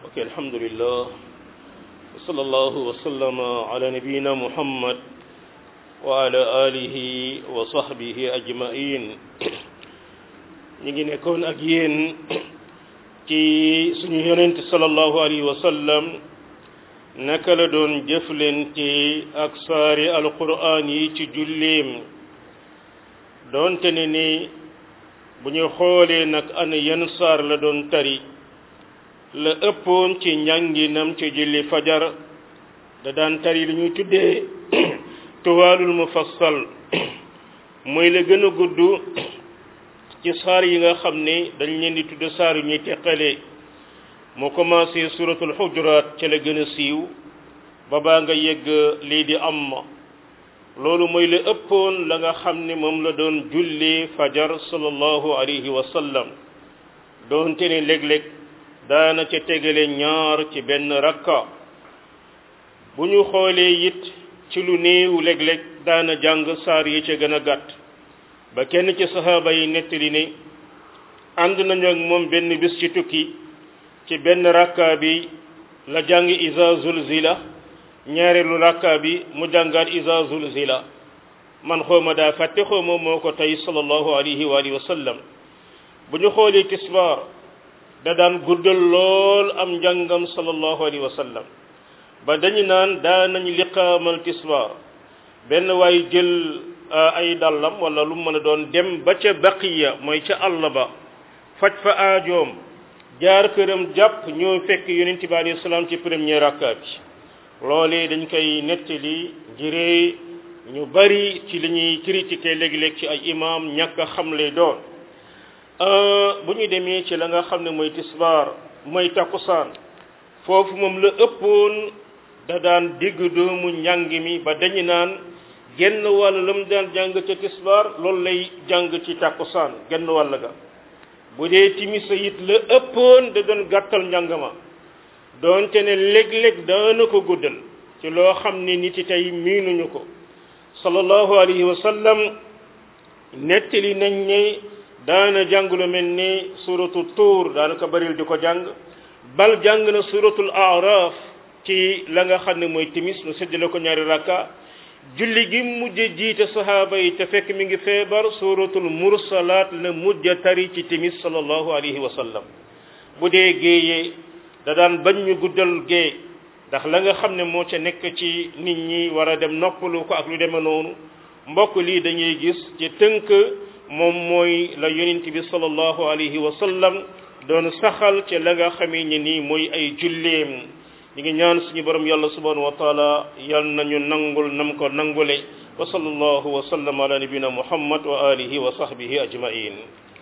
ok alhamdulillah wa sallallahu wa sallama ala nabiyina muhammad wa ala alihi wa sahbihi ajmain ñu ngi nekkoon ak yéen ci suñu yonent sallallahu alayhi wa sallam naka la doon jëflante ak saari alquran yi ci julleem doonte ne ni bu ñu xoolee nag ana yan saar la doon tari la ëppoon ci njànginam ci julli fajar da daan tari li ñuy tuddee tuwaalul mufassal mooy la gën a gudd ci saar yi nga xam ne dañ leen di tudd saar yu ñuy teqalee mu commencé suratul xujuraat ca la gën a siiw ba baa nga yegg lii di am loolu mooy la ëppoon la nga xam ne moom la doon julli fajar sallallahu alayhi wa sallam doonte ne léeg-léeg daana ca tegale ñaar ci benn rakka bu ñu xoolee it ci lu néew léeg-léeg daana jàng saar yi ca gën a gàtt ba kenn ci sahaaba yi nettali ne ànd nañu ak moom benn bis ci tukki ci benn rakka bi la jàng iza zulzila ñaareelu rakka bi mu jàngaat iza zulzila man xooma daa fàtte xooma moo ko tey sallallahu alayhi wa alihi wa sallam bu ñu xoolee tisbaar da daan guddal lool am njàngam sallallahu alayhi wa sallam ba dañu naan daa nañ liqaamal tisbaar benn waay jël ay dallam wala lu mën a doon dem ba ca baqiya mooy ca àll ba faj fa aajoom jaar këram jàpp ñoo fekk yonent bi alayhi salaam ci premier rakka bi loolee dañ koy nettali ngiree ñu bari ci li ñuy critiquer léegi-léeg ci ay imam ñàkk a xam lay doon bu ñu demee ci la nga xam ne mooy tisbaar mooy takkusaan foofu moom la ëppoon da daan digg doomu njàng mi ba dañu naan genn wàll la mu daan jàng ca tisbaar loolu lay jàng ci takkusaan genn wàll ga bu dee timisa it la ëppoon da doon gàttal njàng ma doonte ne léeg-léeg daana ko guddal ci loo xam ne nit yi tey miinuñu ko sallallahu alayhi wa sallam nettali nañ ne daana jàng lu mel ni suratu tuur daana ko baril di ko jàng bal jàng na suratul araf ci la nga xam ne mooy timis mu séddale ko ñaari rakka julli gi mujj jiite sahaaba yi te fekk mi ngi feebar suratul mursalaat la mujj tari ci timis sallallahu alayhi wa sallam bu dee géeyee da daan bañ ñu guddal gée ndax la nga xam ne moo ca nekk ci nit ñi war a dem noppalu ko ak lu demee noonu mbokk lii dañuy gis ci tënk moom mooy la yonent bi sallallahu alayhi wa sallam doon saxal ci la nga xamee ni nii mooy ay julleem ñi ngi ñaan suñu borom yàlla subhanahu wa taala yal nañu nangul nam ko nangule wa sallallahu wa sallam ala nabina muhammad wa alihi wa sahbihi ajmain